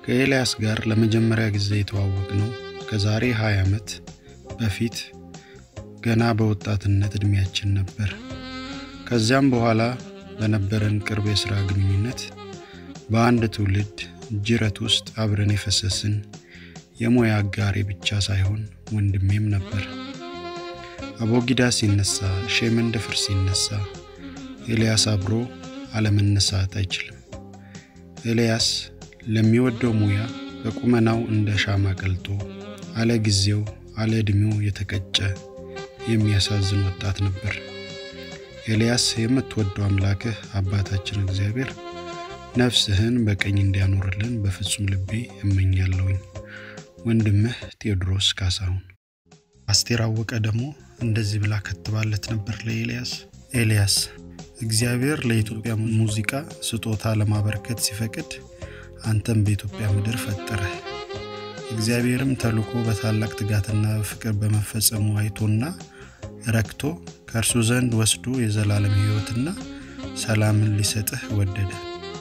ከኤልያስ ጋር ለመጀመሪያ ጊዜ የተዋወቅ ነው ከዛሬ 20 ዓመት በፊት ገና በወጣትነት ዕድሜያችን ነበር። ከዚያም በኋላ በነበረን ቅርብ የሥራ ግንኙነት በአንድ ትውልድ ጅረት ውስጥ አብረን የፈሰስን የሙያ አጋሬ ብቻ ሳይሆን ወንድሜም ነበር። አቦጊዳ ሲነሳ፣ ሼመንደፍር ሲነሳ ኤልያስ አብሮ አለመነሳት አይችልም። ኤልያስ ለሚወደው ሙያ በቁመናው እንደ ሻማ ቀልጦ አለ ጊዜው አለ ዕድሜው የተቀጨ የሚያሳዝን ወጣት ነበር። ኤልያስ የምትወደው አምላክህ አባታችን እግዚአብሔር ነፍስህን በቀኝ እንዲያኖርልን በፍጹም ልቤ እመኛለሁኝ። ወንድምህ ቴዎድሮስ ካሳሁን። አስቴር አወቀ ደግሞ እንደዚህ ብላ ከትባለት ነበር ለኤልያስ። ኤልያስ እግዚአብሔር ለኢትዮጵያ ሙዚቃ ስጦታ ለማበረከት ሲፈቅድ አንተም በኢትዮጵያ ምድር ፈጠረህ። እግዚአብሔርም ተልኮ በታላቅ ትጋትና ፍቅር በመፈጸሙ አይቶና ረክቶ ከእርሱ ዘንድ ወስዶ የዘላለም ሕይወትና ሰላምን ሊሰጥህ ወደደ።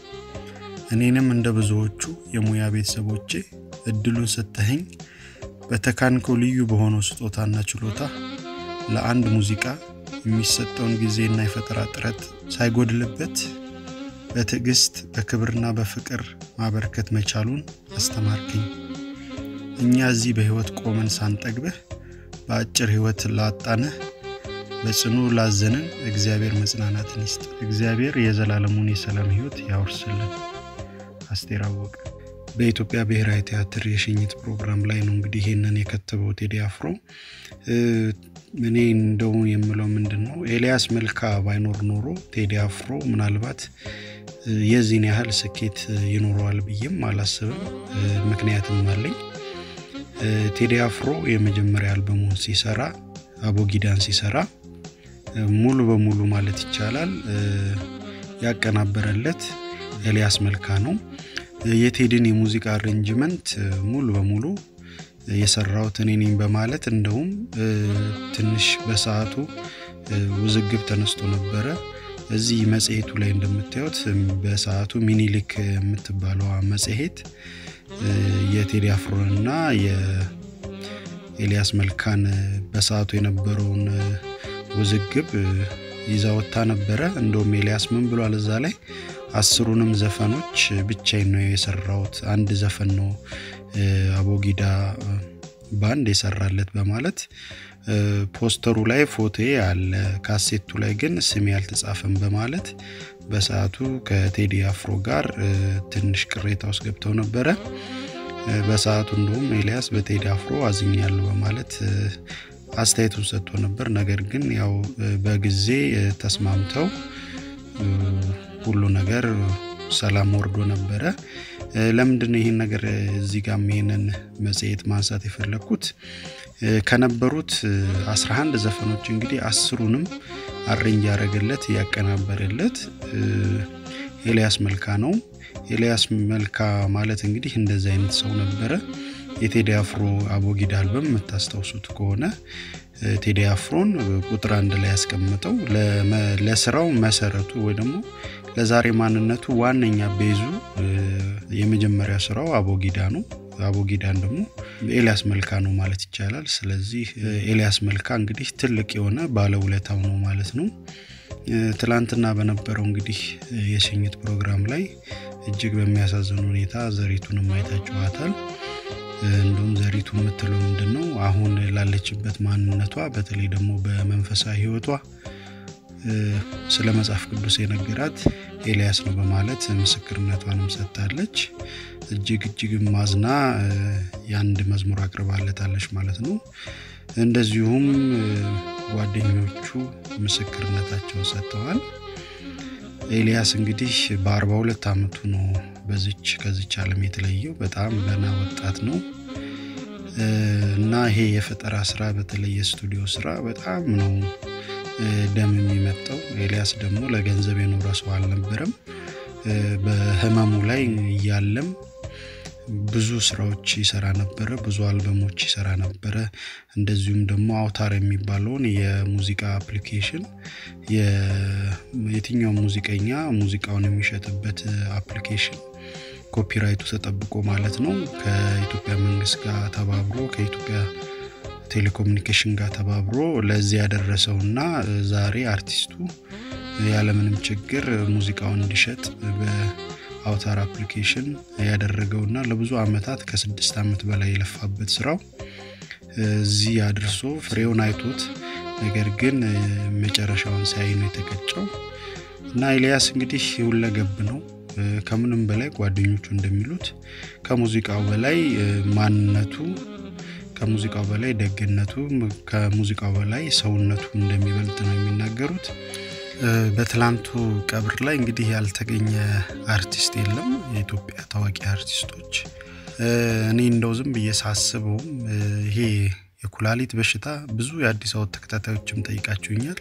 እኔንም እንደ ብዙዎቹ የሙያ ቤተሰቦቼ እድሉን ሰጥተኸኝ በተካንከው ልዩ በሆነው ስጦታና ችሎታ ለአንድ ሙዚቃ የሚሰጠውን ጊዜና የፈጠራ ጥረት ሳይጎድልበት በትዕግስት በክብርና በፍቅር ማበርከት መቻሉን አስተማርከኝ። እኛ እዚህ በሕይወት ቆመን ሳንጠግብህ በአጭር ሕይወት ላጣንህ በጽኑ ላዘንን እግዚአብሔር መጽናናትን ይስጥ። እግዚአብሔር የዘላለሙን የሰላም ሕይወት ያወርስልን። አስቴር አወቀ። በኢትዮጵያ ብሔራዊ ቲያትር የሽኝት ፕሮግራም ላይ ነው እንግዲህ ይሄንን የከተበው ቴዲ አፍሮ። እኔ እንደው የምለው ምንድን ነው ኤልያስ መልካ ባይኖር ኖሮ ቴዲ አፍሮ ምናልባት የዚህን ያህል ስኬት ይኖረዋል ብዬም አላስብም። ምክንያትም አለኝ። ቴዲ አፍሮ የመጀመሪያ አልበሙን ሲሰራ አቦጊዳን ሲሰራ ሙሉ በሙሉ ማለት ይቻላል ያቀናበረለት ኤልያስ መልካ ነው። የቴዲን የሙዚቃ አሬንጅመንት ሙሉ በሙሉ የሰራሁት እኔ ነኝ በማለት እንደውም ትንሽ በሰዓቱ ውዝግብ ተነስቶ ነበረ። እዚህ መጽሔቱ ላይ እንደምታዩት በሰዓቱ ሚኒሊክ የምትባለዋ መጽሔት የቴዲ አፍሮንና የኤልያስ መልካን በሰዓቱ የነበረውን ውዝግብ ይዛ ወጥታ ነበረ። እንደውም ኤልያስ ምን ብሏል እዛ ላይ አስሩንም ዘፈኖች ብቻዬን ነው የሰራሁት፣ አንድ ዘፈን ነው አቦጊዳ ባንድ የሰራለት በማለት ፖስተሩ ላይ ፎቶዬ አለ፣ ካሴቱ ላይ ግን ስሜ አልተጻፈም በማለት በሰዓቱ ከቴዲ አፍሮ ጋር ትንሽ ቅሬታ ውስጥ ገብተው ነበረ። በሰዓቱ እንደውም ኤልያስ በቴዲ አፍሮ አዝኛለሁ በማለት አስተያየቱን ሰጥቶ ነበር። ነገር ግን ያው በጊዜ ተስማምተው ሁሉ ነገር ሰላም ወርዶ ነበረ። ለምንድን ነው ይህን ነገር እዚህ ጋር ይሄንን መጽሔት ማንሳት የፈለግኩት? ከነበሩት 11 ዘፈኖች እንግዲህ አስሩንም አሬንጅ ያደረገለት ያቀናበረለት ኤልያስ መልካ ነው። ኤልያስ መልካ ማለት እንግዲህ እንደዚህ አይነት ሰው ነበረ። የቴዲ አፍሮ አቦጊዳ አልበም የምታስታውሱት ከሆነ ቴዲ አፍሮን ቁጥር አንድ ላይ ያስቀምጠው ለስራው መሰረቱ ወይ ደግሞ ለዛሬ ማንነቱ ዋነኛ ቤዙ የመጀመሪያ ስራው አቦጊዳ ነው። አቦጊዳን ደግሞ ኤልያስ መልካ ነው ማለት ይቻላል። ስለዚህ ኤልያስ መልካ እንግዲህ ትልቅ የሆነ ባለውለታው ነው ማለት ነው። ትላንትና በነበረው እንግዲህ የሽኝት ፕሮግራም ላይ እጅግ በሚያሳዝን ሁኔታ ዘሪቱንም አይታችኋታል። እንዲሁም ዘሪቱ የምትለው ምንድን ነው አሁን ላለችበት ማንነቷ በተለይ ደግሞ በመንፈሳዊ ሕይወቷ ስለ መጽሐፍ ቅዱስ የነገራት ኤልያስ ነው በማለት ምስክርነቷንም ሰጥታለች። እጅግ እጅግ ማዝና የአንድ መዝሙር አቅርባለታለች ማለት ነው። እንደዚሁም ጓደኞቹ ምስክርነታቸውን ሰጥተዋል። ኤልያስ እንግዲህ በአርባ ሁለት ዓመቱ ነው በዚች ከዚች ዓለም የተለየው። በጣም ገና ወጣት ነው እና ይሄ የፈጠራ ስራ በተለይ የስቱዲዮ ስራ በጣም ነው ደም የሚመጣው። ኤልያስ ደግሞ ለገንዘብ የኖረ ሰው አልነበረም። በህመሙ ላይ እያለም ብዙ ስራዎች ይሰራ ነበረ። ብዙ አልበሞች ይሰራ ነበረ። እንደዚሁም ደግሞ አውታር የሚባለውን የሙዚቃ አፕሊኬሽን የትኛው ሙዚቀኛ ሙዚቃውን የሚሸጥበት አፕሊኬሽን ኮፒራይቱ ተጠብቆ ማለት ነው ከኢትዮጵያ መንግስት ጋር ተባብሮ ከኢትዮጵያ ቴሌኮሙኒኬሽን ጋር ተባብሮ ለዚህ ያደረሰውና ዛሬ አርቲስቱ ያለምንም ችግር ሙዚቃውን እንዲሸጥ በአውታር አፕሊኬሽን ያደረገውና ለብዙ አመታት ከስድስት ዓመት በላይ የለፋበት ስራው እዚህ አድርሶ ፍሬውን አይቶት ነገር ግን መጨረሻውን ሳይ ነው የተቀጨው እና ኤልያስ እንግዲህ ሁለገብ ነው። ከምንም በላይ ጓደኞቹ እንደሚሉት ከሙዚቃው በላይ ማንነቱ ከሙዚቃው በላይ ደግነቱ ከሙዚቃው በላይ ሰውነቱ እንደሚበልጥ ነው የሚናገሩት። በትላንቱ ቀብር ላይ እንግዲህ ያልተገኘ አርቲስት የለም። የኢትዮጵያ ታዋቂ አርቲስቶች እኔ እንደው ዝም ብዬ ሳስበውም ይሄ የኩላሊት በሽታ ብዙ የአዲስ አበባ ተከታታዮችም ጠይቃችሁኛል።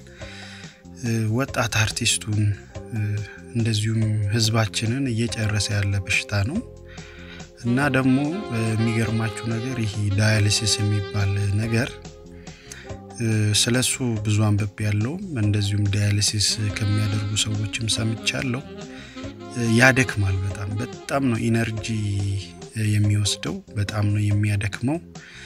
ወጣት አርቲስቱን እንደዚሁም ህዝባችንን እየጨረሰ ያለ በሽታ ነው እና ደግሞ የሚገርማችሁ ነገር ይህ ዳያሊሲስ የሚባል ነገር ስለሱ ብዙ አንብቤ ያለውም እንደዚሁም ዳያሊሲስ ከሚያደርጉ ሰዎችም ሰምቻለሁ። ያደክማል። በጣም በጣም ነው ኢነርጂ የሚወስደው፣ በጣም ነው የሚያደክመው።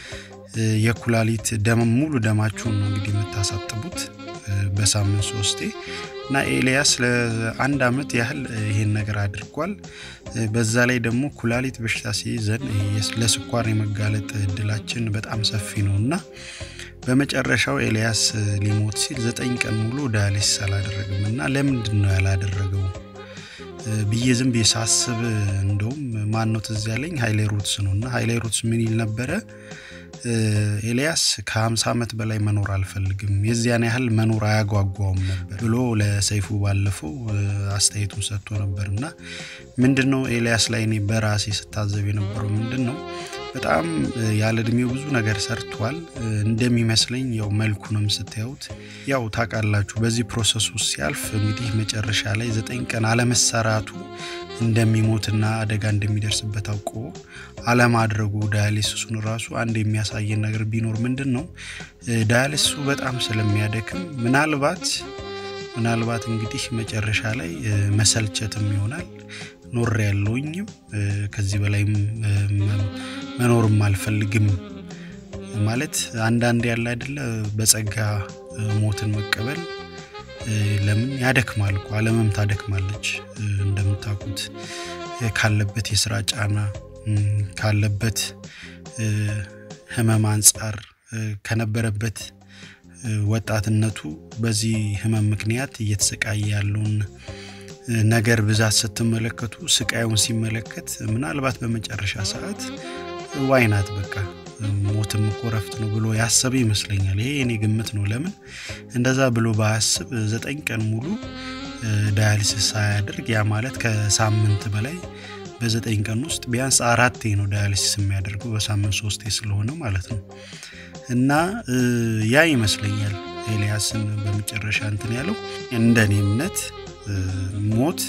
የኩላሊት ደም ሙሉ ደማችሁን ነው እንግዲህ የምታሳጥቡት በሳምንት ሶስቴ እና ኤልያስ ለአንድ አመት ያህል ይሄን ነገር አድርጓል። በዛ ላይ ደግሞ ኩላሊት በሽታ ሲይዘን ለስኳር የመጋለጥ እድላችን በጣም ሰፊ ነው እና በመጨረሻው ኤልያስ ሊሞት ሲል ዘጠኝ ቀን ሙሉ ዳያሊሲስ አላደረግም እና ለምንድን ነው ያላደረገው ብዬ ዝም ብዬ ሳስብ እንደውም ማን ነው ትዝ ያለኝ ሀይሌ ሩትስ ነው እና ሀይሌ ሩትስ ምን ይል ነበረ ኤልያስ ከ50 ዓመት በላይ መኖር አልፈልግም፣ የዚያን ያህል መኖር አያጓጓውም ነበር ብሎ ለሰይፉ ባለፈው አስተያየቱን ሰጥቶ ነበር እና ምንድን ነው ኤልያስ ላይ እኔ በራሴ ስታዘብ የነበረው ምንድን ነው በጣም ያለ እድሜው ብዙ ነገር ሰርቷል። እንደሚመስለኝ ያው መልኩንም ስታዩት ያው ታውቃላችሁ፣ በዚህ ፕሮሰስ ውስጥ ሲያልፍ እንግዲህ መጨረሻ ላይ ዘጠኝ ቀን አለመሰራቱ እንደሚሞትና አደጋ እንደሚደርስበት አውቆ አለማድረጉ ዳያሊሲሱን ራሱ አንድ የሚያሳየን ነገር ቢኖር ምንድን ነው ዳያሊሲሱ በጣም ስለሚያደክም ምናልባት ምናልባት እንግዲህ መጨረሻ ላይ መሰልቸትም ይሆናል ኖር ያለውኝም ከዚህ በላይም መኖርም አልፈልግም ማለት አንዳንድ ያለ አይደለ በጸጋ ሞትን መቀበል ለምን ያደክማል እኮ ዓለምም ታደክማለች እንደምታውቁት ካለበት የስራ ጫና ካለበት ህመም አንጻር ከነበረበት ወጣትነቱ በዚህ ህመም ምክንያት እየተሰቃየ ያለውን ነገር ብዛት ስትመለከቱ ስቃዩን ሲመለከት ምናልባት በመጨረሻ ሰዓት ዋይናት በቃ ሞትም እኮ ረፍት ነው ብሎ ያሰበ ይመስለኛል። ይሄ የኔ ግምት ነው። ለምን እንደዛ ብሎ ባያስብ ዘጠኝ ቀን ሙሉ ዳያሊሲስ ሳያደርግ ያ ማለት ከሳምንት በላይ በዘጠኝ ቀን ውስጥ ቢያንስ አራቴ ነው ዳያሊሲስ የሚያደርገው በሳምንት ሶስቴ ስለሆነ ማለት ነው። እና ያ ይመስለኛል ኤልያስን በመጨረሻ እንትን ያለው እንደኔ እምነት ሞት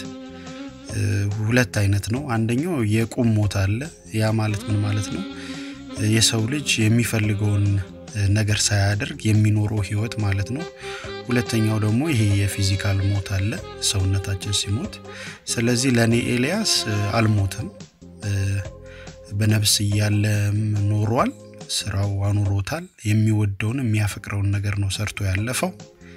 ሁለት አይነት ነው። አንደኛው የቁም ሞት አለ። ያ ማለት ምን ማለት ነው? የሰው ልጅ የሚፈልገውን ነገር ሳያደርግ የሚኖረው ህይወት ማለት ነው። ሁለተኛው ደግሞ ይሄ የፊዚካል ሞት አለ፣ ሰውነታችን ሲሞት። ስለዚህ ለእኔ ኤልያስ አልሞተም፣ በነፍስ እያለም ኖሯል። ስራው አኑሮታል። የሚወደውን የሚያፈቅረውን ነገር ነው ሰርቶ ያለፈው።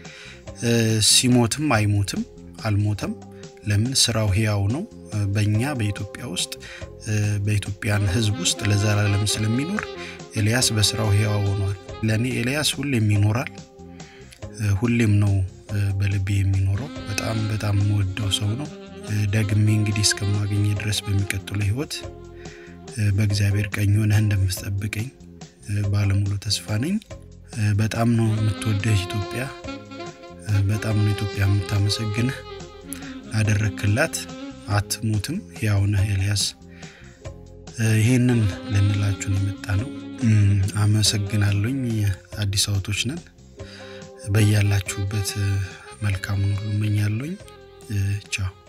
ሲሞትም አይሞትም፣ አልሞተም። ለምን ስራው ህያው ነው። በእኛ በኢትዮጵያ ውስጥ በኢትዮጵያን ህዝብ ውስጥ ለዘላለም ስለሚኖር ኤልያስ በስራው ህያው ሆኗል። ለእኔ ኤልያስ ሁሌም ይኖራል። ሁሌም ነው በልቤ የሚኖረው። በጣም በጣም የምወደው ሰው ነው። ደግሜ እንግዲህ እስከማገኘ ድረስ በሚቀጥለው ህይወት በእግዚአብሔር ቀኝ ሆነህ እንደምትጠብቀኝ ባለሙሉ ተስፋ ነኝ። በጣም ነው የምትወደህ ኢትዮጵያ። በጣም ነው ኢትዮጵያ የምታመሰግንህ አደረክላት። አትሞትም፣ ሕያው ነህ ኤልያስ። ይሄንን ልንላችሁን የመጣ ነው። አመሰግናለኝ። አዲስ አበቦች ነን። በያላችሁበት መልካሙን ሁሉ እመኛለኝ። ቻው